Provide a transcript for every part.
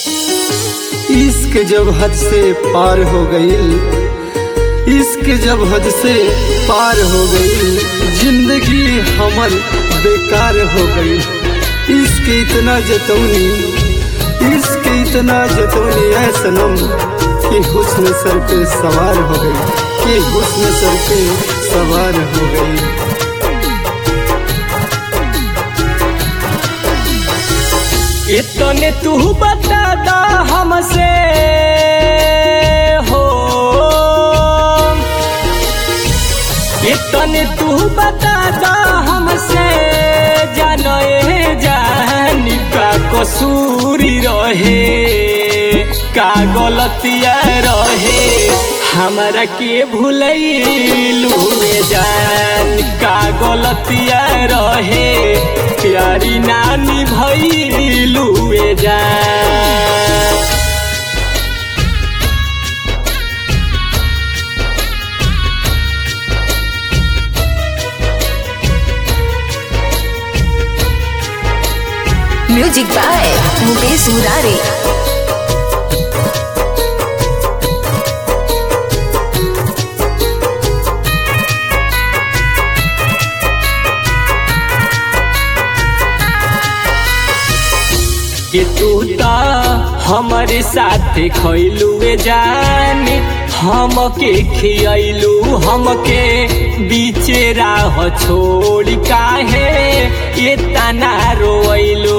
इश्क जब हद से पार हो गईल इश्क जब हद से पार हो गईल जिंदगी हमर बेकार हो गई इश्क इतना जतौनी इश्क इतना जतौनी है सनम कि हुस्न सर पे सवार हो गई कि हुस्न सर पे सवार हो गई इतने तू बता दा हमसे हो इतने तू बता दा हमसे जाने जान का कसूरी रहे का गलतिया रहे हमरा के भूलैलू जान का गलतिया रहे प्यारी नानी भैलू जान म्यूजिक बाय मुकेश मुरारी कि तू तो हमारे साथ खैलुए जान हमके खियलू हमके बीचे राह छोड़ काहे ये तना रोइलू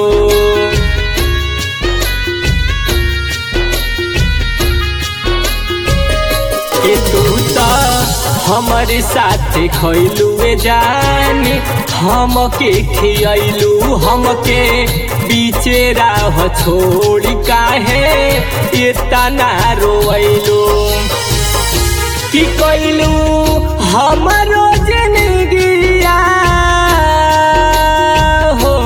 कि तू तो हमारे साथ खैलुए जान हमके खियलू हमके बीचे राह छोड़ काहे ये तना रोइलू कि कैलू हमारो जिंदगिया हो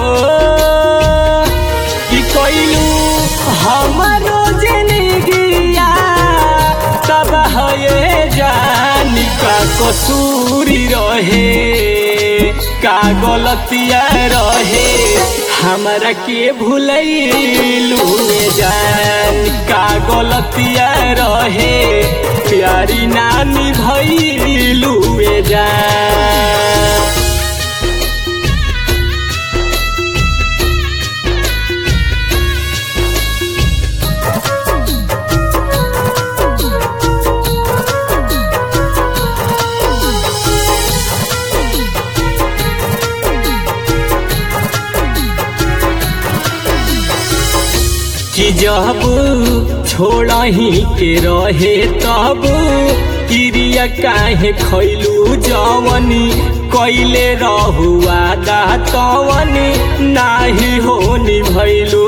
कि कैलू हमारो जिंदगिया तब है जान का कसूरी रहे का गलतिया रहे हमरा के भूलैलू जान का गलतिया रहे प्यारी नानी भैलू जान कि जब छोड़ही के रहे तब क्रिया काहे खैलू जवनी कैले रहुआ दा तवनी नाही होनी भैलू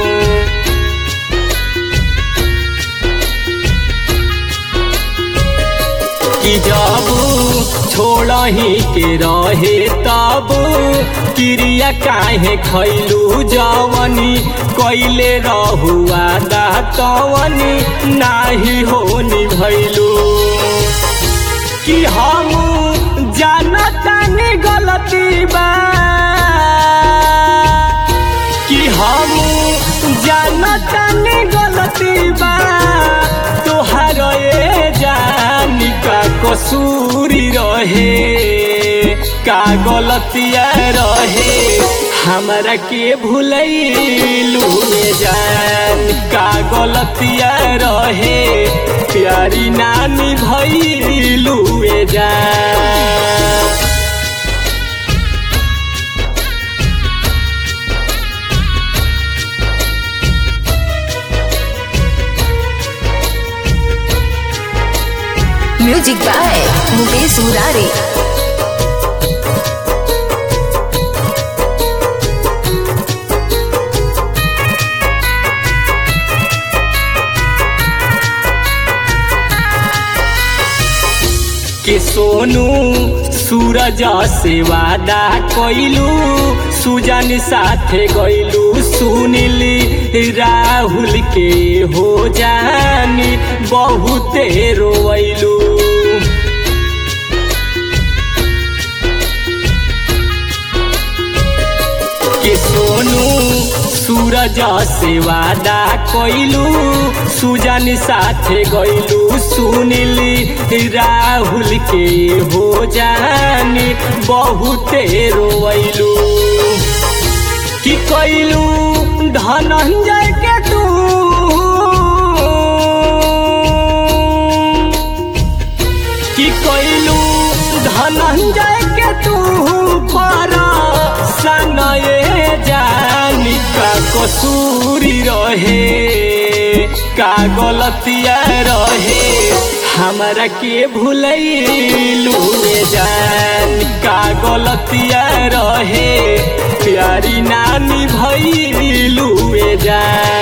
कि जब छोड़ही के रहे तब क्रिया काहे खैलू जवनी कैले रहुआ दा तवनी नाही होनी भैलू कि हम जानतानी गलती बा कि हम जानतानी गलती बा तोहार ए जान का कसूरी रहे का गलतिया रहे हमरा के भूलैलू जान का गलतिया रहे प्यारी नानी भैलू जान म्यूजिक बाय मुकेश मुरारी के सोनू सूरज से वादा कैलू सुजन साथे गैलू सुनिली राहुल के हो जानी बहुते रोवैलू के सोनू सूरज से वादा कइलू सुजन साथे गइलू सुनिली राहुल के हो जानी बहुते रोइलू कि कइलू धनंजय के तू कि कइलू धनंजय के तू पर सनये जानी का कसूरी रहे का गलतिया रहे हमरा के भूलैलू जान का गलतिया रहे प्यारी नानी भैलू जान